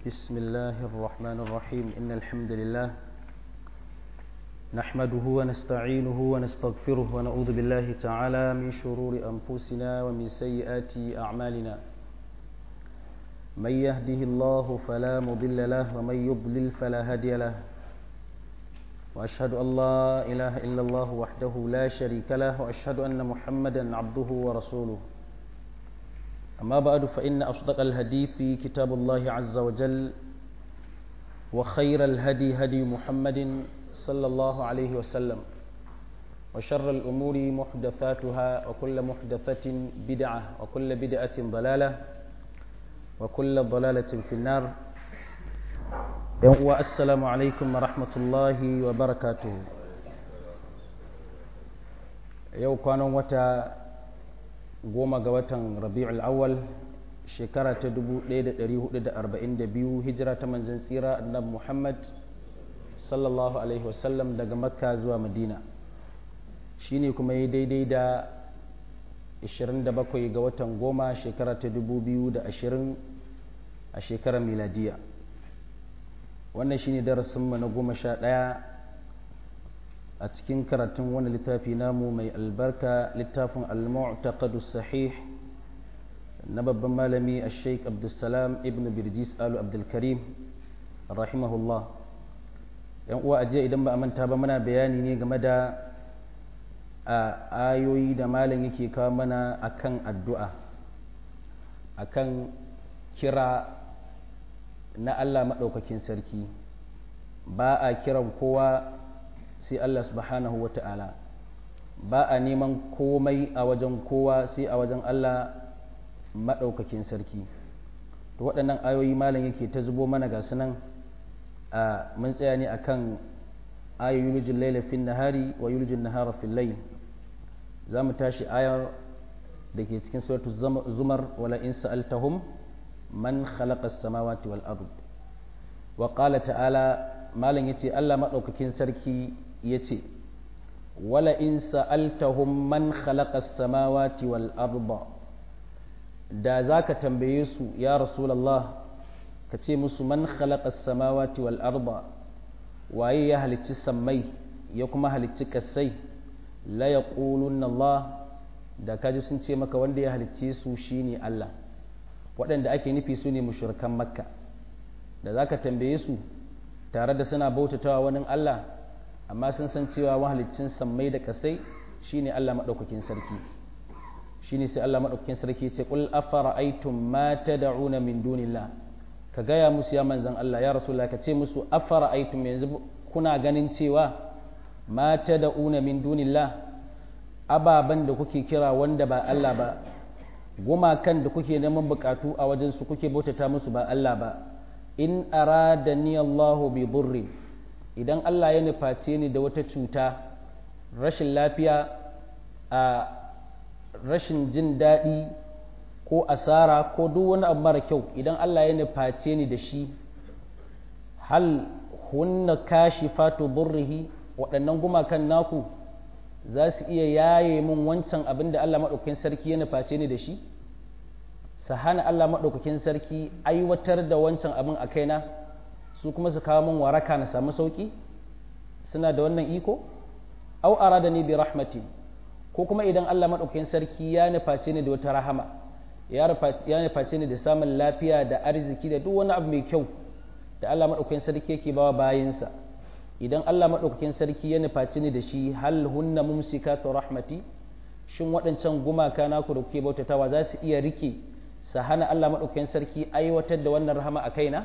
بسم الله الرحمن الرحيم إن الحمد لله نحمده ونستعينه ونستغفره ونعوذ بالله تعالى من شرور أنفسنا ومن سيئات أعمالنا من يهده الله فلا مضل له ومن يضلل فلا هادي له وأشهد أن لا إله إلا الله وحده لا شريك له وأشهد أن محمدا عبده ورسوله أما بعد فإن أصدق الحديث كتاب الله عز وجل وخير الهدي هدي محمد صلى الله عليه وسلم وشر الأمور محدثاتها وكل محدثة بدعة وكل بدعة ضلالة وكل ضلالة في النار السلام عليكم ورحمة الله وبركاته يوم كانوا وتا goma ga watan rabi'ul awwal shekara ta 1442 hijira ta manzon tsira annabi muhammad sallallahu alaihi wasallam daga makka zuwa madina shine kuma yi daidai da 27 ga watan goma shekara ta 2020 a shekarar miladiya wannan shine darasinmu na goma sha ɗaya a cikin karatun wani littafi namu mai albarka littafin al-mu'taqadu sahih na babban malami a sheik abdulsalam ibn birjis alu abdulkarim rahimahullah yan uwa ajiya idan ba a manta ba muna bayani ne game da ayoyi da malam yake kawo mana akan addu'a akan kira na allah maɗaukakin sarki ba a kiran kowa sai Allah subhanahu wa ta'ala ba a neman komai a wajen kowa sai a wajen Allah maɗaukakin sarki to waɗannan ayoyi malam yake ta zubo mana ga sunan a mun tsaya ne akan ayo yulijin laila fin nahari wa yulijin nahara fil layl za mu tashi ayar da ke cikin suratu zumar wala in sa'altahum man khalaqa as-samawati wal ard wa qala ta'ala malam yace Allah maɗaukakin sarki ya ce wala in sa'altahum man khalaqa samawati wal arda da za ka tambaye su ya rasulallah ka ce musu man khalaqa samawati wal arda waye ya halicci sammai ya kuma halicci kasai la yaqulunna Allah da kaji sun ce maka wanda ya halicce su shine Allah waɗanda ake nufi su ne mushrikan makka da za ka tambaye su tare da suna bautatawa wani Allah amma sun san cewa mahalicin sammai da kasai shine Allah maɗaukakin sarki shine sai Allah maɗaukakin sarki ce qul afara'aytum ma tad'una min dunillah ka gaya musu ya manzan Allah ya rasulullah ka ce musu afara'aytum yanzu kuna ganin cewa ma tad'una min dunillah ababan da kuke kira wanda ba Allah ba gumakan da kuke neman bukatu a wajen su kuke bautata musu ba Allah ba in aradani Allahu bi burri idan Allah ya nuface ni da wata cuta rashin lafiya a rashin jin daɗi ko asara ko duk wani abu mara kyau idan Allah ya nuface ni da shi hal hunna kashi fatu burrihi waɗannan gumakan naku za su iya yaye min wancan abin da Allah maɗaukakin sarki ya nuface ni da shi su hana Allah maɗaukakin sarki aiwatar da wancan abin a kaina su kuma su kawo min waraka na samu sauki suna da wannan iko au arada ni bi rahmati ko kuma idan Allah madaukakin sarki ya nuface ni da wata rahama ya nuface ni da samun lafiya da arziki da duk wani abu mai kyau da Allah madaukakin sarki yake bawa bayinsa idan Allah madaukakin sarki ya nuface ni da shi hal hunna mumsikatu rahmati shin waɗancan gumaka naku da kuke bautatawa za su iya rike su hana Allah madaukakin sarki aiwatar da wannan rahama a kaina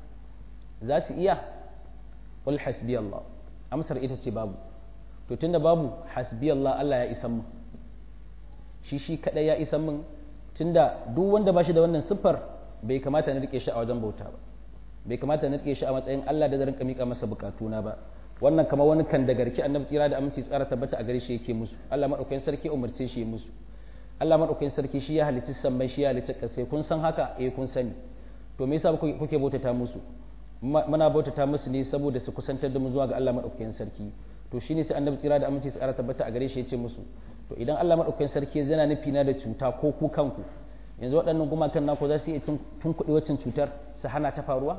za su iya qul hasbi Allah amsar ita ce babu to tunda babu hasbi Allah Allah ya isan mu shi shi kadai ya isan min tunda duk wanda ba shi da wannan siffar bai kamata na rike shi a wajen bauta ba bai kamata na rike shi a matsayin Allah da zan mika masa bukatuna ba wannan kamar wani kan da garki annabi tsira da aminci tsara tabbata a gare shi yake musu Allah madaukakin sarki umarce shi musu Allah madaukakin sarki shi ya halicci sammai shi ya halicci kasai kun san haka eh kun sani to me yasa kuke bautata musu muna bautata musu ne saboda su kusantar da mu zuwa ga Allah madaukakin sarki to shine sai annabi tsira da aminci tsara tabbata a gare shi yace musu to idan Allah madaukakin sarki yana nufi na da cuta ko ku kanku yanzu waɗannan gumakan naku za su iya tun kuɗi waccan cutar su hana ta faruwa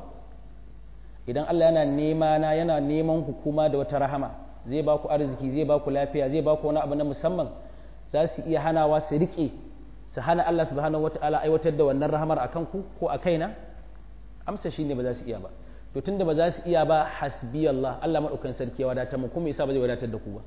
idan Allah yana nema na yana neman hukuma da wata rahama zai ba ku arziki zai ba ku lafiya zai ba ku wani abu na musamman za su iya hanawa su riƙe su hana Allah subhanahu wata'ala aiwatar da wannan rahamar a kanku ko a kaina amsa shi ne ba za su iya ba to tunda ba za su iya ba hasbi Allah Allah maɗaukan sarki ya wadatar mu kuma yasa ba zai wadatar da ku ba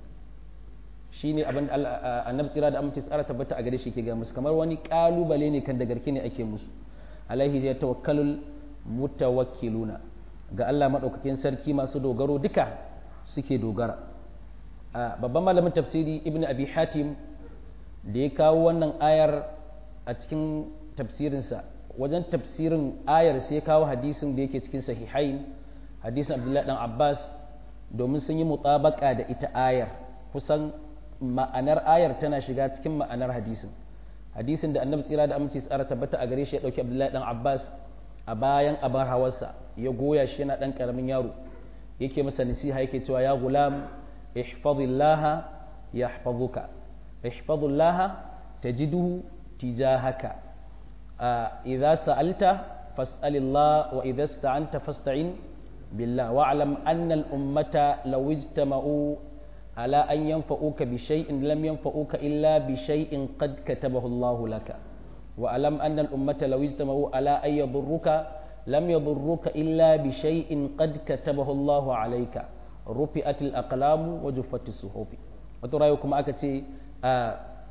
shi ne abin da annabi tsira da amince tsara tabbata a gare shi ke ga musu kamar wani kalubale ne kan da garki ne ake musu alaihi ya tawakkalul mutawakkiluna ga Allah maɗaukakin sarki masu dogaro duka suke dogara babban malamin tafsiri ibn abi hatim da ya kawo wannan ayar a cikin tafsirinsa wajen tafsirin ayar sai ya kawo hadisin da yake cikin sahihain hadisin abdullahi dan abbas domin sun yi mutabaka da ita ayar kusan ma'anar ayar tana shiga cikin ma'anar hadisin hadisin da annabi tsira da aminci tsara tabbata a gare shi ya dauki abdullahi dan abbas a bayan abar hawarsa ya goya shi yana dan karamin yaro yake masa nasiha yake cewa ya gulam ihfazillaha yahfazuka ihfazillaha tajiduhu tijahaka idza sa'alta fas'alillah wa idza ista'anta fasta'in billah wa'lam anna al-ummata law ijtama'u على أن ينفعوك بشيء لم ينفعوك إلا بشيء قد كتبه الله لك وألم أن الأمة لو اجتمعوا على أن يضروك لم يضروك إلا بشيء قد كتبه الله عليك رفئت الأقلام وجفت الصحف وترايكم أكتي آه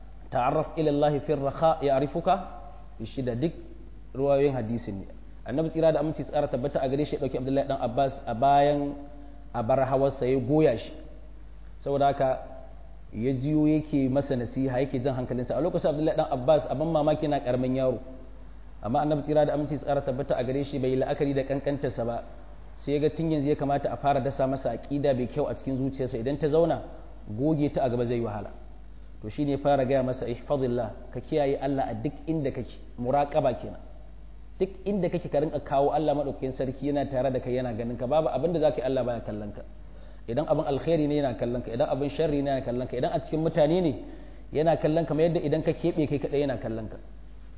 تعرف إلى الله في الرخاء يعرفك الشدة دك رواية حديث annabi tsira da aminci tsara tabbata a gare shi dauki abdullahi dan abbas a bayan a bar hawarsa ya goya shi saboda haka ya jiyo yake masa nasiha yake jan hankalinsa a lokacin abdullahi dan abbas abin mamaki na karamin yaro amma annabi tsira da aminci tsara tabbata a gare shi bai yi la'akari da kankantarsa ba sai ya ga tun yanzu ya kamata a fara dasa masa aqida bai kyau a cikin zuciyarsa idan ta zauna goge ta a gaba zai wahala to shine ya fara gaya masa ihfazillah ka kiyaye Allah a duk inda kake muraqaba kenan duk inda kake ka rinka kawo Allah madaukakin sarki yana tare da kai yana ganin ka babu abin da zaka yi Allah baya kallon ka idan abin alkhairi ne yana kallon ka idan abin sharri ne yana kallon ka idan a cikin mutane ne yana kallon ka yadda idan ka keɓe kai kaɗai yana kallon ka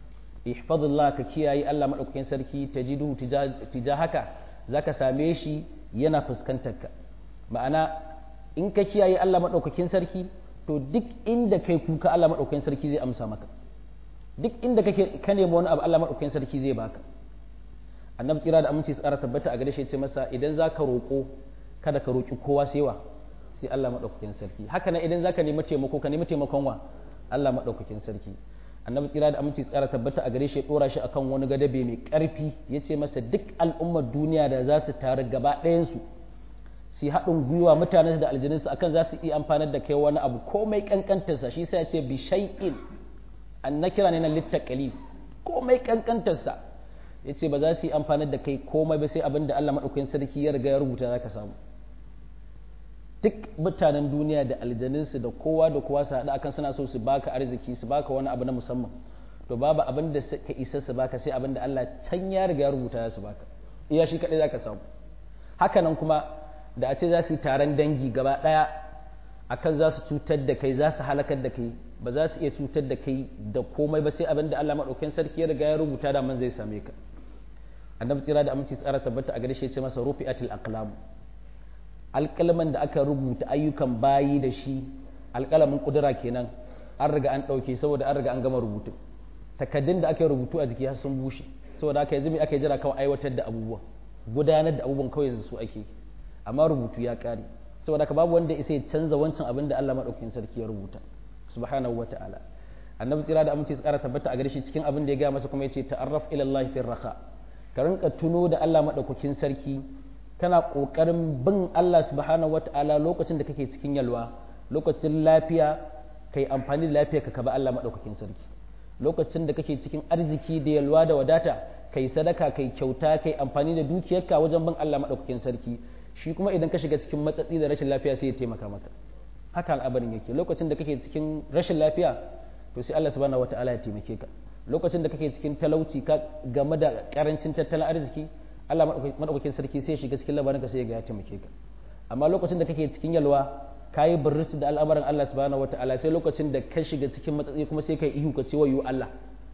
ihfazillah ka kiyaye Allah madaukakin sarki tajiduhu tijahaka zaka same shi yana fuskantar ka ma'ana in ka kiyaye Allah madaukakin sarki to duk inda kai kuka Allah madaukakin sarki zai amsa maka duk inda kake ka nemi wani abu Allah madaukakin sarki zai baka annabi tsira da aminci tsara tabbata a gare shi ya ce masa idan zaka roƙo kada ka roƙi kowa sai wa sai Allah maɗaukakin sarki haka nan idan zaka nemi taimako ka nemi taimakon wa Allah maɗaukakin sarki annabi tsira da aminci tsara tabbata a gare shi ya ɗora shi akan wani gadabe mai ƙarfi ya ce masa duk al'ummar duniya da za su taru gaba ɗayansu su haɗin gwiwa mutanen da aljaninsu akan za su iya amfanar da kai wani abu komai ƙanƙantarsa shi sai ya ce bi shay'in an na kira ne na littaƙali komai ƙanƙantarsa ya ce ba za su yi amfanar da kai komai ba sai abin da Allah maɗaukakin sarki ya riga ya rubuta za ka samu duk mutanen duniya da aljaninsu da kowa da kowa su haɗu akan suna so su baka arziki su baka wani abu na musamman to babu abin da ka isa su baka sai abin da Allah can ya riga ya rubuta ya su baka iya shi kaɗai za ka samu haka nan kuma da a ce za su yi taron dangi gaba ɗaya akan za su cutar da kai za su halakar da kai ba za su iya cutar da kai da komai ba sai abin da Allah maɗaukakin sarki ya riga ya rubuta da man zai same ka annabi tsira da aminci tsara tabbata a gare shi ya ce masa rufi'atil aqlam alƙalaman da aka rubuta ayyukan bayi da shi alƙalamin kudura kenan an riga an ɗauke saboda an riga an gama rubutu takaddun da aka yi rubutu a jiki har sun bushe saboda aka yanzu me aka jira kawai aiwatar da abubuwa gudanar da abubuwan kawai yanzu su ake amma rubutu ya ƙare saboda haka babu wanda isa ya canza wancan abin da Allah maɗaukakin sarki ya rubuta subhanahu wata'ala annabi tsira da aminci tsara tabbata a gare shi cikin abin da ya gaya masa kuma yace ta'arraf ila Allah fi raha ka rinka tuno da Allah maɗaukakin sarki kana ƙoƙarin bin Allah subhanahu wata'ala lokacin da kake cikin yalwa lokacin lafiya kai amfani da lafiya ka kaba Allah maɗaukakin sarki lokacin da kake cikin arziki da yalwa da wadata kai sadaka kai kyauta kai amfani da dukiyarka wajen bin Allah maɗaukakin sarki shi kuma idan ka shiga cikin matsatsi da rashin lafiya sai ya taimaka maka haka al'abarin yake lokacin da kake cikin rashin lafiya to sai Allah subhanahu wata'ala ya taimake ka lokacin da kake cikin talauci ka game da karancin tattalin arziki Allah madaukakin sarki sai ya shiga cikin labarin ka sai ya taimake ka amma lokacin da kake cikin yalwa kayi burris da al'amarin Allah subhanahu wata'ala sai lokacin da ka shiga cikin matsatsi kuma sai kai ihu ka ce wayo Allah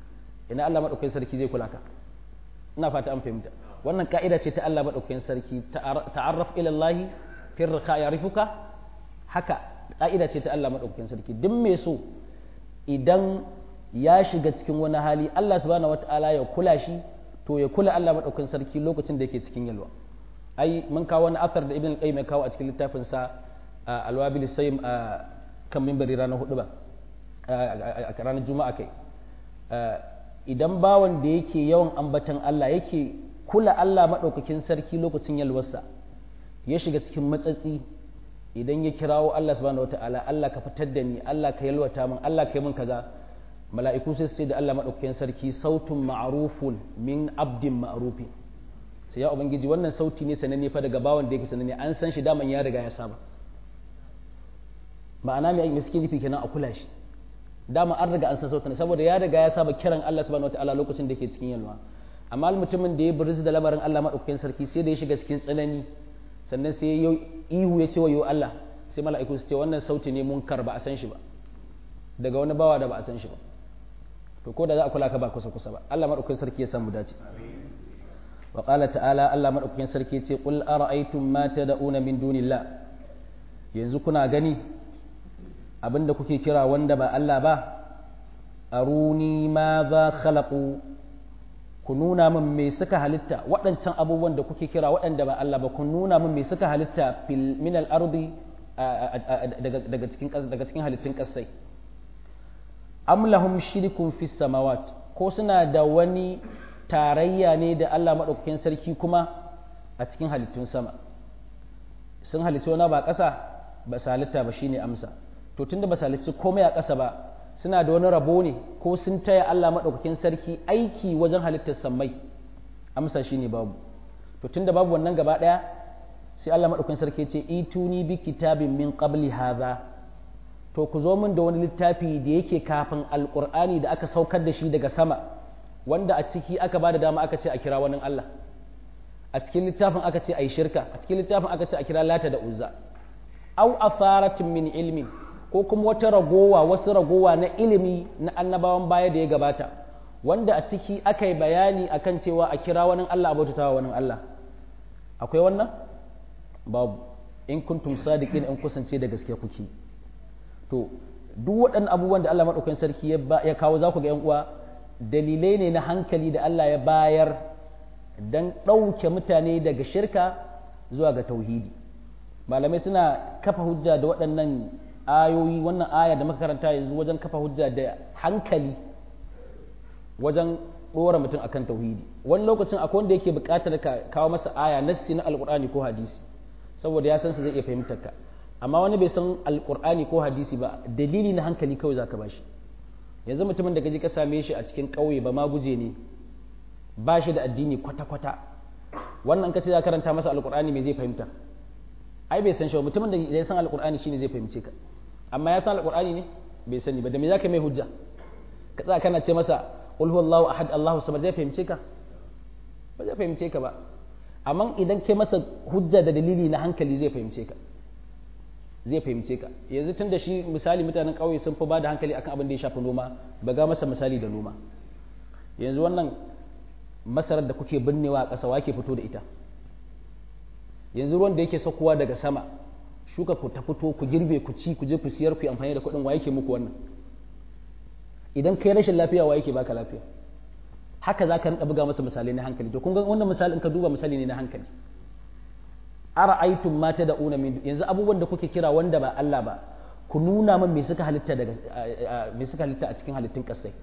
ina Allah madaukakin sarki zai kula ka ina fata an fahimta wannan ka'ida ce ta Allah madaukakin sarki ta'arraf ila Allah fi rika ya'rifuka haka ka'ida ce ta Allah madaukakin sarki duk mai so idan ya shiga cikin wani hali Allah subhanahu wata'ala ya kula shi to ya kula Allah madaukakin sarki lokacin da yake cikin yalwa ai mun kawo wani athar da ibn qayyim ya kawo a cikin littafin sa alwabil sayyim kan minbari ranar hudu ba a ranar juma'a kai idan bawan da yake yawan ambatan Allah yake kula Allah madaukakin sarki lokacin yalwarsa ya shiga cikin matsatsi idan ya kirawo Allah subhanahu wata'ala Allah ka fitar da ni Allah ka yalwata min Allah ka yi min kaza mala'iku sai su ce da Allah madaukakin sarki sautun ma'rufun min abdin ma'rufin sai ya ubangiji wannan sauti ne sananne fa daga bawan da yake sananne an san shi daman ya riga ya saba ma'ana mai miski nufi kenan a kula shi dama an riga an san sautin saboda ya riga ya saba kiran Allah subhanahu wataala lokacin da yake cikin yalwa amma mutumin da ya buriz da lamarin Allah madaukakin sarki sai da ya shiga cikin tsanani sannan sai ya ihu ya ce wa yo Allah sai mala'iku su ce wannan sauti ne munkar ba a san shi ba daga wani bawa da ba a san shi ba to ko da za a kula ka ba kusa kusa ba Allah madaukakin sarki ya samu dace وقال تعالى الله مدaukakin sarki ce qul ara'aytum ma tad'una min dunillah yanzu kuna gani abinda kuke kira wanda ba Allah ba aruni ma za khalaqu ku nuna min me suka halitta waɗancan abubuwan da kuke kira waɗanda ba Allah ba ku nuna min me suka halitta fil min al ardi daga cikin daga cikin halittun kasai am lahum shirkun fis samawat ko suna da wani tarayya ne da Allah maɗaukakin sarki kuma a cikin halittun sama sun halittu wani ba ƙasa ba su halitta ba shine amsa to tunda ba su halittu komai a ƙasa ba suna da wani rabo ne ko sun taya Allah maɗaukakin sarki aiki wajen halittar sammai amsa shine babu to tunda babu wannan gaba ɗaya sai Allah maɗaukakin sarki ce ituni bi kitabin min qabli hadha to ku zo min da wani littafi da yake kafin alƙur'ani da aka saukar da shi daga sama wanda a ciki aka ba da dama aka ce a kira wani Allah a cikin littafin aka ce a yi shirka a cikin littafin aka ce a kira lata da uzza au afaratin min ilmin ko kuma wata ragowa wasu ragowa na ilimi na annabawan baya da ya gabata wanda a ciki aka yi bayani akan cewa a kira wani Allah a bautatawa wani Allah akwai wannan babu in kuntum sadiqin in kusance da gaske kuke to duk waɗannan abubuwan da Allah madaukakin sarki ya kawo za ku ga yan uwa dalilai ne na hankali da Allah ya bayar don ɗauke mutane daga shirka zuwa ga tauhidi malamai suna kafa hujja da waɗannan ayoyi wannan aya da makaranta yanzu wajen kafa hujja da hankali wajen ɗora mutum akan tauhidi wani lokacin akwai wanda yake buƙatar ka kawo masa aya nassi na alƙur'ani ko hadisi saboda ya san su zai iya fahimtar ka amma wani bai san alƙur'ani ko hadisi ba dalili na hankali kawai zaka bashi yanzu mutumin da gaji ka same shi a cikin ƙauye ba ma guje ne ba shi da addini kwata-kwata wannan ka ce za karanta masa alƙur'ani me zai fahimta ai bai san shi ba mutumin da ya san alƙur'ani shine zai fahimce ka amma ya san alƙur'ani ne bai sani ba da me zaka mai hujja ka tsaya kana ce masa qul huwallahu ahad allahu samad zai fahimce ka ba zai fahimce ka ba amma idan kai masa hujja da dalili na hankali zai fahimce ka zai fahimce ka yanzu tun da shi misali mutanen ƙauye sun fi ba da hankali akan abin da ya shafi noma ba ga masa misali da noma yanzu wannan masarar da kuke binnewa a ƙasa wake fito da ita yanzu ruwan da yake saukowa daga sama shuka ku ta fito ku girbe ku ci ku je ku siyar ku yi amfani da kuɗin wa yake muku wannan idan kai rashin lafiya wa yake baka lafiya haka za ka rinka buga masa misalai na hankali to kun ga wannan misali in ka duba misali ne na hankali ara'aytum ma tad'una min yanzu abubuwan da kuke kira wanda ba Allah ba ku nuna min me suka halitta daga me suka halitta a cikin halittun kasai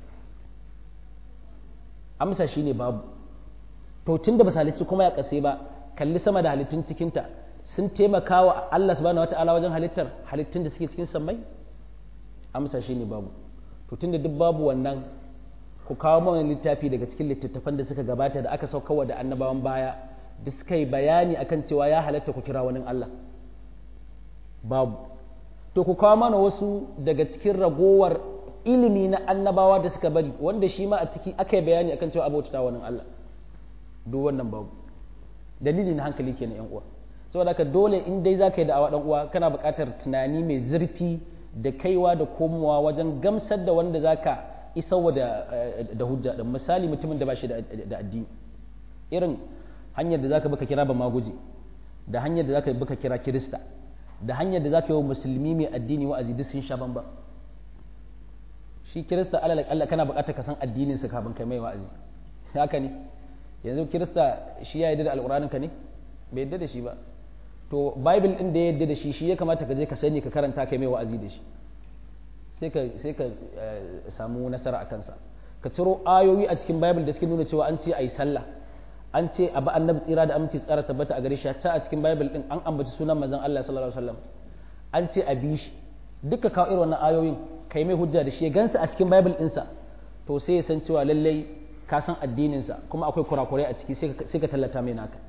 amsa shine babu to tunda ba halicci kuma ya kase ba kalli sama da halittun cikinta sun taimaka wa Allah subhanahu wataala wajen halittar halittun da suke cikin sammai amsa shine babu to tunda duk babu wannan ku kawo mana littafi daga cikin littattafan da suka gabata da aka saukawa da annabawan baya da suka yi bayani akan cewa ya halatta ku kira wani Allah babu to ku kawo mana wasu daga cikin ragowar ilimi na annabawa da suka bari wanda shi ma a ciki aka yi bayani akan cewa abota wani Allah duk wannan babu dalili na hankali kenan yan uwa saboda haka dole in dai za ka yi da'awa dan uwa kana buƙatar tunani mai zurfi da kaiwa da komowa wajen gamsar da wanda zaka isarwa da da hujja da misali mutumin da ba shi da addini irin hanyar da zaka baka kira ba maguji da hanyar da zaka baka kira kirista da hanyar da zaka yi wa musulmi mai addini wa'azi duk sun sha bamba shi kirista alal Allah kana buƙatar ka san addinin sa kafin kai mai wa'azi haka ne yanzu kirista shi ya yarda da alƙur'anin ka ne bai yarda da shi ba to bible din da ya yarda da shi shi ya kamata ka je ka sani ka karanta kai mai wa'azi da shi sai ka sai ka samu nasara a kansa ka ciro ayoyi a cikin bible da suke nuna cewa an ce ayi sallah an ce abu annabi tsira da aminci tsara tabbata a gare shi ta a cikin bible din an ambaci sunan manzon Allah sallallahu alaihi wasallam an ce a bi shi duka kawo irin wannan ayoyin kai mai hujja da shi ya gansa a cikin bible ɗinsa to sai ya san cewa lallai ka san addininsa kuma akwai kurakurai a ciki sai ka tallata mai naka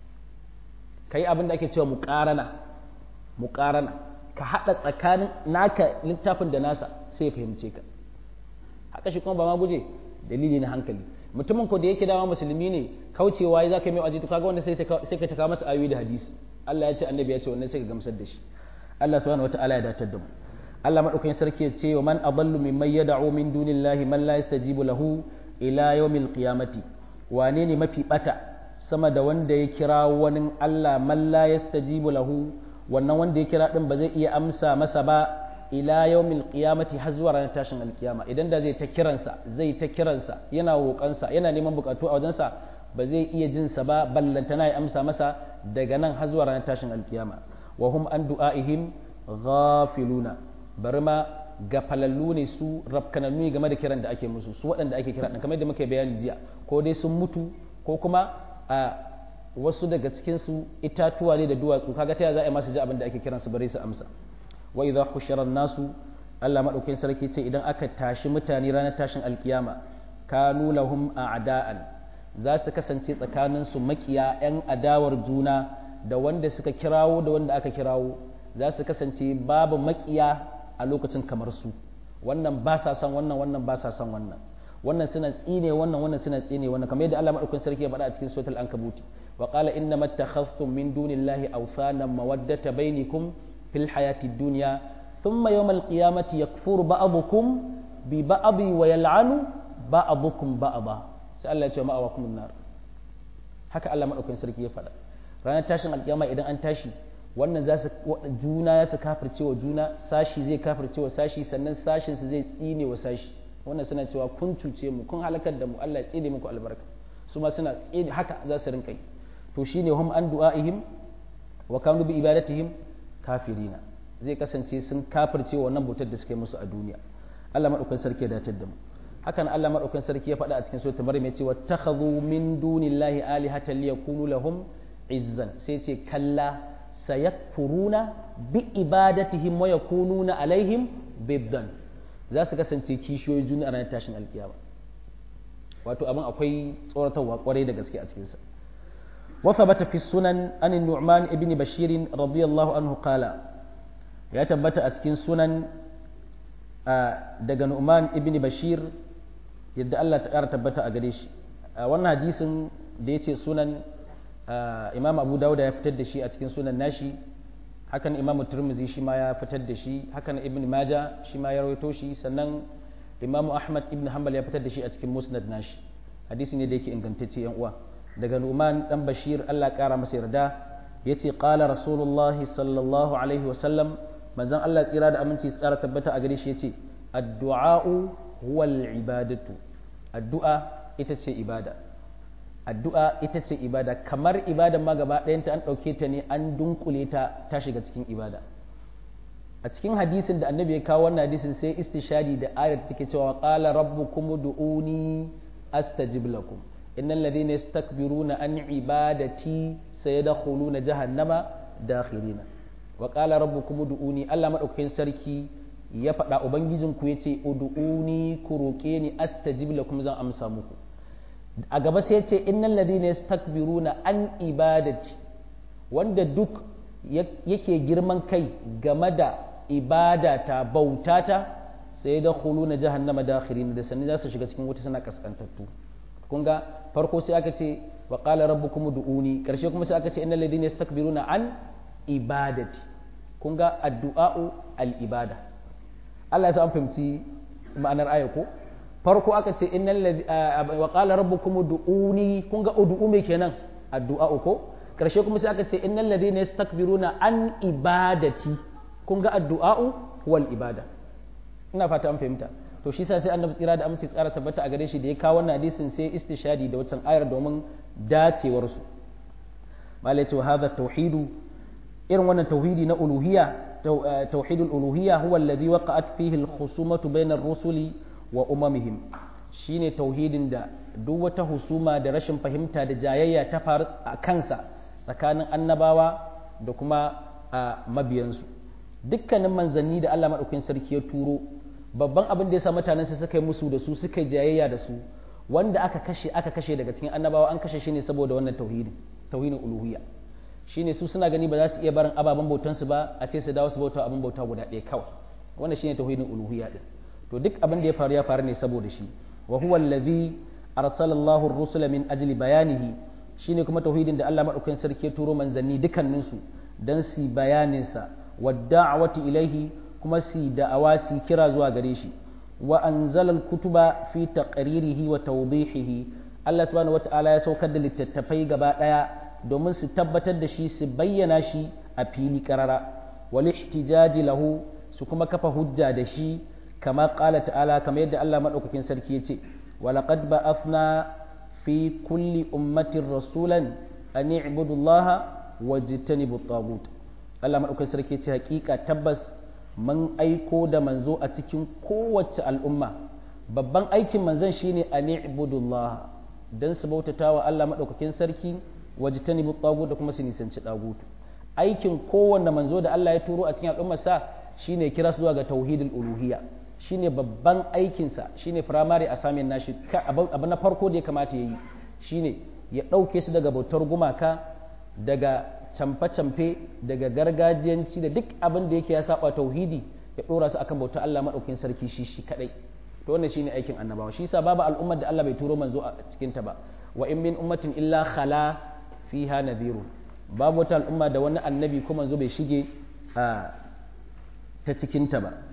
ka yi abin da ake cewa muƙarana muƙarana ka haɗa tsakanin naka littafin da nasa sai ya fahimce ka haka shi kuma ba ma guje dalili na hankali mutumin ko da yake dama musulmi ne kaucewa ya za ka yi mai waje to kaga wanda sai ka taka masa ayoyi da hadisi Allah ya ce annabi ya ce wannan sai ka gamsar da shi Allah subhanahu wataala ya datar da mu Allah madaukakin sarki ya ce wa man adallu mimman yad'u min dunillahi man la yastajibu lahu ila yawmil qiyamati wane ne mafi bata sama da wanda ya kira wani Allah man la yastajibu lahu wannan wanda ya kira din ba zai iya amsa masa ba ila yawmil qiyamati har zuwa ranar tashin alkiyama idan da zai ta kiransa zai ta kiransa yana roƙansa yana neman bukatu a wajensa ba zai iya jin sa ba ballantana ya amsa masa daga nan har zuwa ranar tashin alkiyama wa hum an du'aihim ghafiluna bari ma gafalallu ne su rafkanannu game da kiran da ake musu su waɗanda ake kira kamar da muka bayani jiya ko dai sun mutu ko kuma a wasu daga cikin su itatuwa ne da duwatsu kaga ta za a yi masu ji abin da ake kiransu bare su amsa wa idza hushira nasu Allah madaukakin sarki ce idan aka tashi mutane ranar tashin alkiyama kanu lahum a'da'an za su kasance tsakanin su makiya yan adawar juna da wanda suka kirawo da wanda aka kirawo za su kasance babu makiya a lokacin kamar su wannan ba sa son wannan wannan ba sa son wannan wannan suna tsine wannan wannan suna tsine wannan kamar yadda Allah madaukakin sarki ya faɗa a cikin suratul ankabuti wa qala innama takhaftum min dunillahi awsanan mawaddata bainakum fil hayati dunya thumma yawmal qiyamati yakfuru ba'dukum bi ba'di wa yal'anu ba'dukum ba'da sai Allah ya ce ma'awakum nar haka Allah madaukakin sarki ya faɗa ranar tashin alkiyama idan an tashi wannan za su juna ya su kafirce wa juna sashi zai kafirce wa sashi sannan sashin su zai tsine wa sashi wannan suna cewa kun cuce mu kun halakar da mu Allah ya tsine muku albarka su ma suna tsine haka za su rinka yi to shine hum an du'aihim wa kanu bi ibadatihim kafirina zai kasance sun kafirce wa wannan bautar da suke musu a duniya Allah madaukakin sarki ya datar da mu hakan Allah madaukakin sarki ya faɗa a cikin suratul maryam ya ce wattakhadhu min dunillahi alihatan liyakunu lahum izzan sai ce kalla sayakfuruna bi ibadatihim wa yakununa alaihim biddan za su kasance kishiyoyi juna a ranar tashin alkiyama wato abin akwai tsoratarwa kwarai da gaske a cikinsa وثبت في السنن أن النعمان ابن بشير رضي الله عنه قال يا تبت أتكين سنن دق نعمان ابن بشير يد الله تعالى تبت أقريش وانا حديث ديتي سنن imam abu dauda ya fitar da shi a cikin sunan nashi hakan imam turmuzi shi ma ya fitar da shi hakan ibn maja shi ma ya rawaito shi sannan imam ahmad ibn hanbal ya fitar da shi a cikin musnad nashi hadisi ne da yake ingantacce yan uwa daga numan dan bashir Allah kara masa yarda yace qala rasulullah sallallahu alaihi wa sallam manzon Allah tsira da aminci tsara tabbata a gare shi yace addu'a huwa ibadatu addu'a ita ce ibada addu'a ita ce ibada kamar ibada ma gaba ɗayanta an ɗauke ta ne an dunkule ta ta shiga cikin ibada a cikin hadisin da annabi ya kawo wannan hadisin sai istishadi da ayat take cewa qala rabbukum du'uni astajib lakum innal ladhina yastakbiruna an ibadati sayadkhuluna jahannama dakhirina wa qala rabbukum du'uni Allah madaukakin sarki ya faɗa ubangijinku yace ud'uni ku roƙe ni astajib lakum zan amsa muku a gaba sai ce innal ladina yastakbiruna an ibadati wanda duk yake girman kai game da ibadata bautata sai da khuluna jahannama dakhirin da sanin za su shiga cikin wuta suna kaskantattu kun ga farko sai aka ce wa qala rabbukum du'uni karshe kuma sai aka ce innal ladina yastakbiruna an ibadati kun ga addu'a'u al ibada Allah ya sa an fahimci ma'anar aya ko farko aka ce innal ladhi wa qala rabbukum ud'uni kun ga ud'u me kenan addu'a ko karshe kuma sai aka ce innal ladhina yastakbiruna an ibadati kun ga addu'a wal ibada ina fata an fahimta to shi sa sai annabi tsira da aminci tsara tabbata a gare shi da ya kawo wannan hadisin sai istishadi da wancan ayar domin dacewar su malai ce wa hadha tauhidu irin wannan tauhidi na uluhiyya tauhidul uluhiyya huwa alladhi waqa'at fihi al-khusumatu bayna ar-rusuli wa umamihim shine tauhidin da duk wata husuma da rashin fahimta da jayayya ta faru a kansa tsakanin annabawa da kuma mabiyansu dukkanin manzanni da Allah maɗaukakin sarki ya turo babban abin da ya sa mutanen su suka yi musu da su suka yi jayayya da su wanda aka kashe aka kashe daga cikin annabawa an kashe shi ne saboda wannan tauhidin tauhidin uluhiyya shine su suna gani ba za su iya barin ababen bautansu ba a ce su dawo su bauta abin bauta guda ɗaya kawai wannan shine tauhidin uluhiyya din to duk abin da ya faru ya faru ne saboda shi wa huwa allazi arsala Allahu ar-rusula min ajli bayanihi shine kuma tauhidin da Allah madaukakin sarki ya turo manzanni dukannin su dan su bayanin sa wa da'wati ilaihi kuma su da'awa su kira zuwa gare shi wa anzala al-kutuba fi taqririhi wa tawdihihi Allah subhanahu wata'ala ya saukar da littattafai gaba daya domin su tabbatar da shi su bayyana shi a fili karara wal ihtijaji lahu su kuma kafa hujja da shi kama qala ta'ala kamar yadda Allah madaukakin sarki yace walaqad ba'athna fi kulli ummatin rasulan an i'budu Allah wajtanibu at-taghut Allah madaukakin sarki yace hakika tabbas mun aiko da manzo a cikin kowace al'umma babban aikin manzon shine an i'budu Allah dan su bautata wa Allah madaukakin sarki wajtanibu at-taghut da kuma su nisanci dagutu aikin kowanne manzo da Allah ya turo a cikin al'ummarsa shine kira su zuwa ga tauhidul uluhiyya shine babban aikinsa shine firamare a samin nashi abu na farko da ya kamata ya yi shine ya ɗauke su daga bautar gumaka daga camfe-camfe daga gargajiyanci da duk abin da yake ya saba tauhidi ya ɗora su akan bautar Allah maɗaukin sarki shi shi kaɗai to wannan shine aikin annabawa shi yasa babu al'ummar da Allah bai turo manzo a cikin ta ba wa in min ummatin illa khala fiha nadhirun babu wata al'umma da wani annabi ko manzo bai shige ta cikin ta ba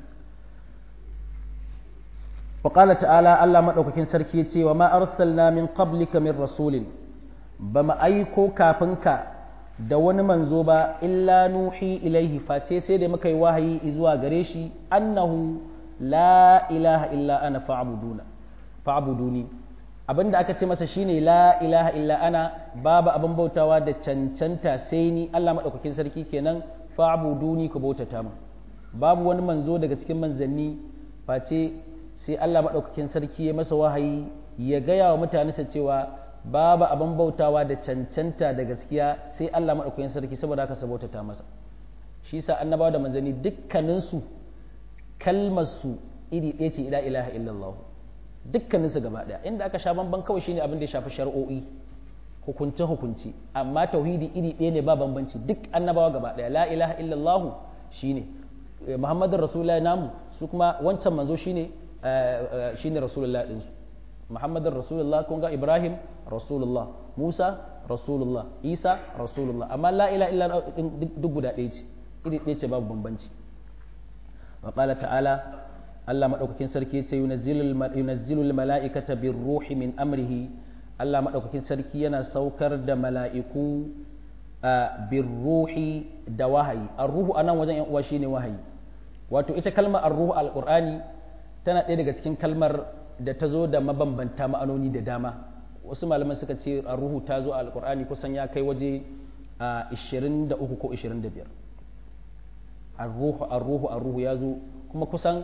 وقال تعالى الله مدوكين سركي يتي وما أرسلنا من قبلك من رسول بما أيكو كافنك da wani manzo ba illa nuhi ilaihi face sai da muka yi wahayi zuwa gare shi annahu la ilaha illa ana fa'buduna fa'buduni abinda aka ce masa shine la ilaha illa ana babu abin bautawa da cancanta sai ni Allah madaukakin sarki kenan fa'buduni ku bautata mu babu wani manzo daga cikin manzanni face sai Allah maɗaukakin sarki ya masa wahayi ya gaya wa mutanensa cewa babu abin bautawa da cancanta da gaskiya sai Allah maɗaukakin sarki saboda haka sabautata masa shi sa annabawa da manzanni dukkaninsu kalmarsu iri ɗaya ce ila ilaha illallah dukkaninsu gaba ɗaya inda aka sha bamban kawai shine abin da ya shafi shari'o'i hukunce hukunci amma tauhidi iri ɗaya ne ba bambanci duk annabawa gaba ɗaya la ilaha illallah shine muhammadin rasulullahi namu su kuma wancan manzo shine shine rasulullah din su muhammadin rasulullah kun ga ibrahim rasulullah musa rasulullah isa rasulullah amma la ila illa duk guda ɗaya ce iri ɗaya ce babu bambanci wa qala ta'ala Allah madaukakin sarki yace yunazzilu mala'ikata bir ruhi min amrihi Allah madaukakin sarki yana saukar da mala'iku bir ruhi da wahayi ar-ruhu anan wajen yan uwa shine wahayi wato ita kalmar ar-ruhu al-qur'ani tana ɗaya daga cikin kalmar da ta zo da mabambanta ma'anoni da dama wasu malaman suka ce a ruhu ta zo a alkur'ani kusan ya kai waje a 23 ko 25 arruhu arruhu arruhu ya zo kuma kusan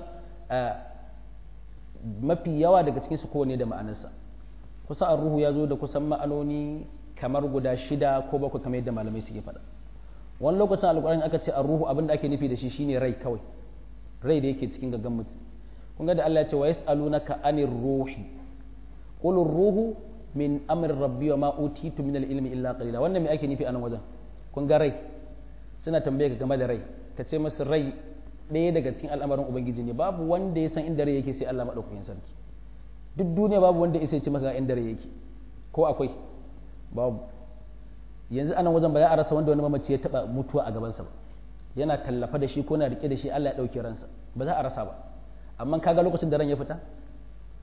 mafi yawa daga cikin su kowane da ma'anarsa kusan arruhu ya zo da kusan ma'anoni kamar guda shida ko bakwai kamar yadda malamai suke faɗa wani lokacin alkur'ani aka ce arruhu abin da ake nufi da shi shine rai kawai rai da yake cikin gaggan mutum kun ga da Allah ya ce wa yas'alunaka anir ruhi qul ruhu min amr rabbi wa ma utitu min al-ilmi illa qalila wannan me ake nufi a nan wajen kun ga rai suna tambaye ka game da rai ka ce musu rai ɗaya daga cikin al'amarin ubangiji ne babu wanda ya san inda rai yake sai Allah madaukakin sarki duk duniya babu wanda ya ce maka inda rai yake ko akwai babu yanzu anan wajen ba za a rasa wanda wani mamaci ya taba mutuwa a gabansa ba yana tallafa da shi ko na rike da shi Allah ya dauke ransa ba za a rasa ba amma kaga lokacin da ran ya fita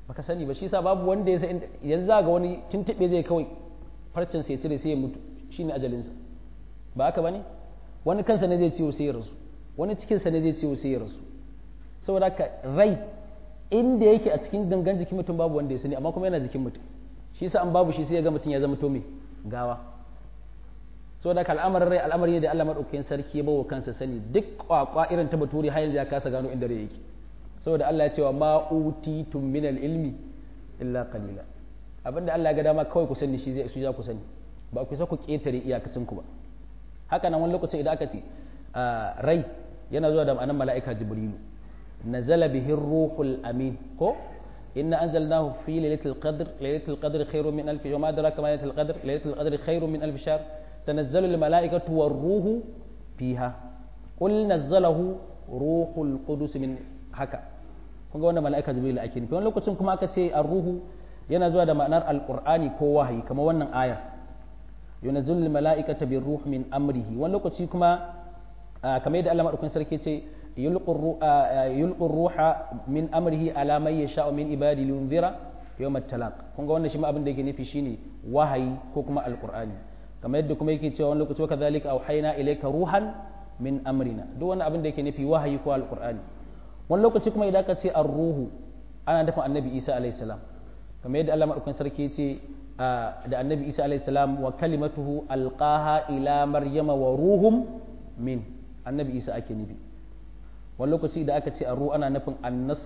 baka sani ba shi yasa babu wanda ya san yanzu za ga wani tuntube zai kawai farcen sai cire sai ya mutu shine ajalinsa ba haka bane wani kansa ne zai ciwo sai ya rasu wani cikinsa ne zai ciwo sai ya rasu saboda haka rai inda yake a cikin gangan jikin mutum babu wanda ya sani amma kuma yana jikin mutum shi yasa an babu shi sai ya ga mutum ya zama to me gawa saboda haka al'amarin rai al'amari ne da Allah madaukakin sarki ya bawa kansa sani duk kwakwa irin ta baturi har yanzu ya kasa gano inda rai yake saboda Allah ya ce wa ma utitum min ilmi illa qalila abinda Allah ya ga dama kawai ku sani shi zai su za ku sani ba ku sa ku ketare iyakacin ku ba haka nan wani lokacin idan aka ce rai yana zuwa da ma'anar mala'ika jibrilu nazala bihi ruhul amin ko inna anzalnahu fi lailatul qadr lailatul qadr khairun min alf yawm adraka ma lailatul qadr lailatul qadr khairun min alf shahr tanazzalu al mala'ikatu war ruhu fiha qul nazzalahu ruhul qudus min haka kun ga wannan mala'ika jibrilu ake nufi wani lokacin kuma aka ce ar-ruhu yana zuwa da ma'anar alqur'ani ko wahayi kamar wannan aya yunazzilu al mala'ikata bir ruh min amrihi wani lokaci kuma kamar yadda Allah madaukakin sarki ce yulqur ruha min amrihi ala man yasha'u min ibadi liyunzira yawm at-talaq kun ga wannan shi ma abin da yake nufi shine wahayi ko kuma alqur'ani kamar yadda kuma yake cewa wani lokaci wa kadhalika auhayna ilayka ruhan min amrina duk wani abin da yake nufi wahayi ko alqur'ani wani lokaci kuma idan ka ce ar-ruhu ana nufin annabi Isa alayhi salam kamar yadda Allah madaukakin sarki ya ce da annabi Isa alayhi salam wa kalimatuhu alqaha ila maryama wa ruhum min annabi isa ake nufi wani lokaci da aka ce a ruwa ana nufin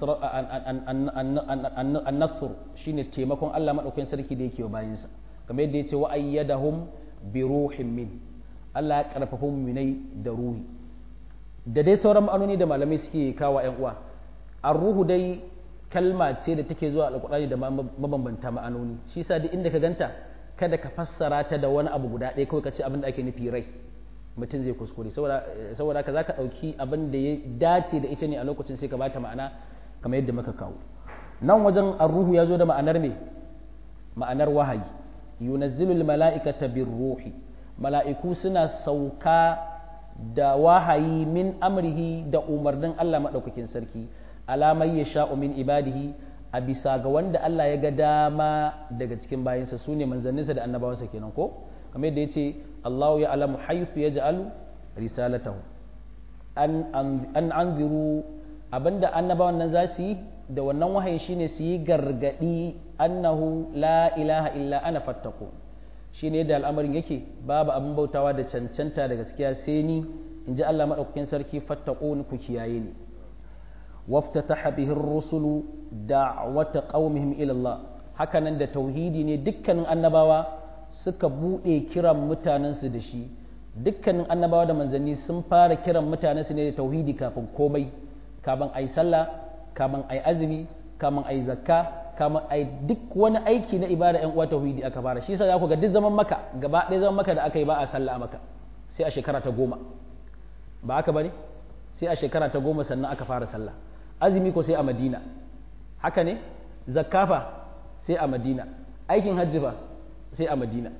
annasur shine taimakon Allah maɗaukakin sarki da yake wa bayansa kamar yadda ya ce wa'ayyadahum bi ruhin min Allah ya karfafa muminai da ruhi da dai sauran ma'anoni da malamai suke kawo yan uwa ar-ruhu dai kalma ce da take zuwa alƙur'ani da mabambanta ma'anoni shi yasa duk inda ka ganta kada ka fassara ta da wani abu guda ɗaya kawai ka ce abin da ake nufi rai mutum zai kuskure saboda ka za ka ɗauki abin da ya dace da ita ne a lokacin sai ka bata ma'ana kamar yadda muka kawo nan wajen arruhu ya zo da ma'anar me ma'anar wahayi yunazzilul mala'ikata bir ruhi mala'iku suna sauka da wahayi min amrihi da umarnin Allah maɗaukakin sarki alamai ya sha'u min ibadihi a bisa ga wanda Allah ya ga dama daga cikin bayansa su ne manzanninsa da annabawansa kenan ko kamar yadda ya ce Allah ya alamu haifu ya ja'alu risalatahu an anziru abinda annabawan nan za su yi da wannan wahayi shine su yi gargadi annahu la ilaha illa ana fattaku shine yadda al'amarin yake babu abin bautawa da cancanta da gaskiya sai ni in ji Allah maɗaukakin sarki fattaku ku kiyaye ni waftataha bihi ar-rusulu da'wata qaumihim ila Allah hakanan da tauhidi ne dukkanin annabawa suka buɗe kiran mutanensu da shi dukkanin annabawa da manzanni sun fara kiran mutanensu ne da tauhidi kafin komai kafin ai sallah kafin ai azumi kafin ai zakka kafin ai duk wani aiki na ibada yan uwa tauhidi aka fara shi yasa za ku ga duk zaman maka gaba ɗaya zaman maka da aka yi ba a sallah a maka sai a shekara ta goma ba aka bane sai a shekara ta goma sannan aka fara sallah azumi ko sai a madina haka ne zakkafa sai a madina aikin hajji fa sai a madina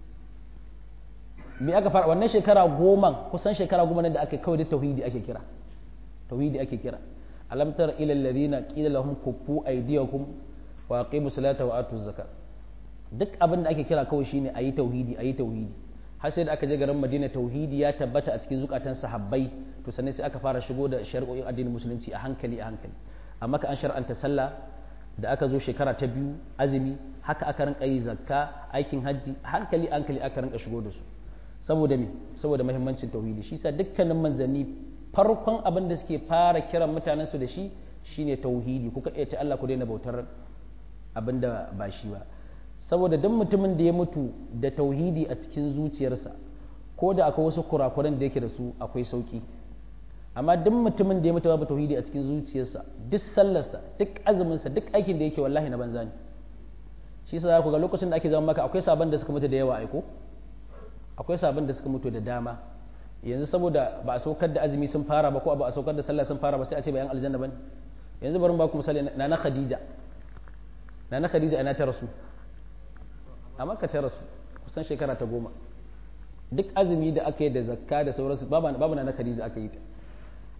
me aka fara wannan shekara goma kusan shekara goma nan da aka kawai da tauhidi ake kira tauhidi ake kira alam tara ila alladhina qila lahum kuffu aydiyakum wa aqimu salata wa atu zakat duk abin da ake kira kawai shine ayi tauhidi ayi tauhidi har sai da aka je garin Madina tauhidi ya tabbata a cikin zukatan sahabbai to sannan sai aka fara shigo da shari'o'in addinin musulunci a hankali a hankali amma ka an shar'anta sallah da aka zo shekara ta biyu azumi haka aka rinka yi zakka aikin hajji hankali hankali aka rinka shigo da su saboda me saboda muhimmancin tauhidi shi sa dukkanin manzanni farkon abin da suke fara kiran mutanen su da shi shine tauhidi kuka iya ta Allah ku daina bautar abin da ba shi ba saboda duk mutumin da ya mutu da tauhidi a cikin zuciyarsa ko da akwai wasu kurakuran da yake da su akwai sauki amma duk mutumin da ya mutu babu tauhidi a cikin zuciyarsa duk sallarsa duk azuminsa duk aikin da yake wallahi na banza ne shi yasa za ku ga lokacin da ake zama maka akwai sabon da suka mutu da yawa aiko akwai sabon da suka mutu da dama yanzu saboda ba a saukar da azumi sun fara ba ko ba a saukar da sallah sun fara ba sai a ce bayan aljanna bane yanzu bari ba ku misali na na khadija na na khadija ina ta rasu a maka ta rasu kusan shekara ta goma duk azumi da aka yi da zakka da sauransu babu na na khadija aka yi ta